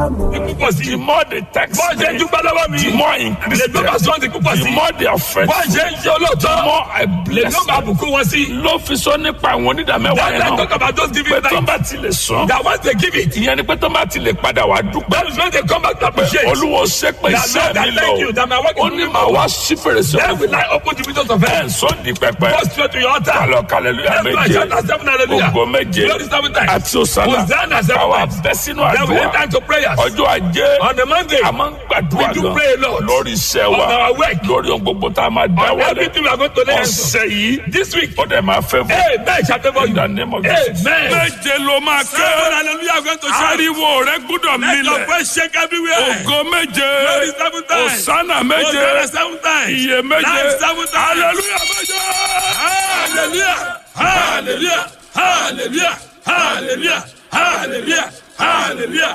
ikú pọ̀ sí The i. more they text bọ́ọ̀ ṣe ń me, dúpẹ́ lọ́wọ́ mi. the more increase lè tó bá them. sọ́ọ́ ti kú pọ̀ sí The i. more they are bọ́ọ̀ faithful, ṣe ń ṣe olóòótọ́. the more I lè bless tó bá them. bùkún wọn sí. Ló fi sọ nípa àwọn onídàmẹ́wàá that yẹn let's talk náà. about those giving Pé tó thanks. bá ti lè sọ. that once they give it. Ìyẹn ni pé tó bá ti lè padà wá dúpẹ́. that is when they come back to appreciate. Olúwo ṣe pé That iṣẹ́ Lord, I mi thank you lọ. that my work is Ó ní moving màá forward. wá sí fèrèsé then ọ̀run will I open the windows of ẹ̀ heaven. sọ di pẹpẹ. go straight to your altar. Kálọ̀ kálẹ̀lúyà Let's méje. shout at seven hallelujah. Ògo méje. Glory seven times. Àti òsàlà. Hosanna seven Àwa times. bẹ́ sínú then we àdúrà. enter into prayers. Ọjọ́ ajé. on the Monday. A máa ń gbàdúrà We do gan. pray a lot. Lórí iṣẹ́ On wa. our work. Lórí ohun gbogbo tá a máa dá on wọlé. everything we are going to lay hands Ọ̀sẹ̀ yìí. on. this week. Ó dẹ̀ máa fẹ́ fún. amen shall favor In you. the name of Jesus. amen. Méje ló máa ké. seven hallelujah are going to shout. Ariwo rẹ gbúdọ̀ let your milẹ̀. voice shake everywhere. Ògo méje. Glory seven times. Òsánà méje. Hosanna seven times. Iye méje. Life seven times. Hallelujah méje. Hallelujah. Hallelujah. Hallelujah. Hallelujah. Hallelujah. Hallelujah.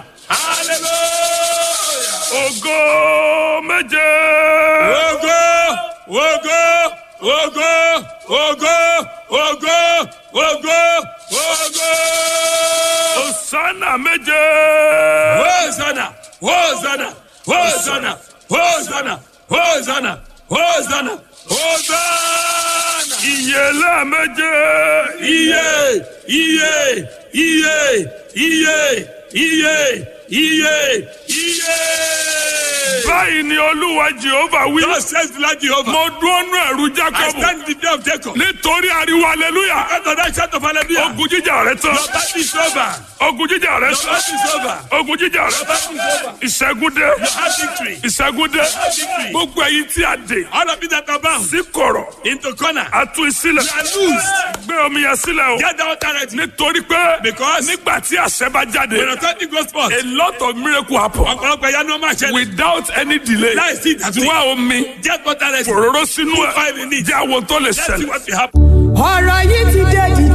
Hallelujah. Ògo méje. Ogo, ogo, ogo, ogo, ogo, ogo, ogo. Òsánà méje. Hosanna, Hosanna, Hosanna, Hosanna, Hosanna, Hosanna, Hosanna. Ìyèlá méje. Iye, iye, iye, iye, iye, iye, iye. Báyìí ni Olúwa Jehova wí. God says the Lord Jehovah. Mo dúró nú ẹ̀rù I Jákọ́bù. stand in the day of Jacob. Nítorí ariwo hallelujah. After that shout of hallelujah. Ogun jíjà rẹ tán. Your battle is over. Ogun jíjà rẹ Your tán. battle is over. Ogun jíjà rẹ Your tán. battle is over. Ìṣẹ́gun dé. You have victory. Ìṣẹ́gun dé. have victory. Gbogbo ẹ̀yin tí a dè. All of you that are bound Sí kọ̀rọ̀. into corner. A tú ìsílẹ̀. You are loosed. Gbé omi yẹn sílẹ̀ o. Get down directly. Nítorí pé Because nígbà tí àṣẹ bá jáde. when authority goes forth, A lot of miracle happen ọ̀pọ̀lọpọ̀ ìyanu ọmọ àṣẹ without any delay. láìsí ìdásí. Wá omi. Get down directly. Òróró sínú Five ẹ̀. minutes. Jẹ́ àwọn tó lè Let's see ṣẹlẹ̀. what will happen. ọ̀rọ̀ yìí ti dé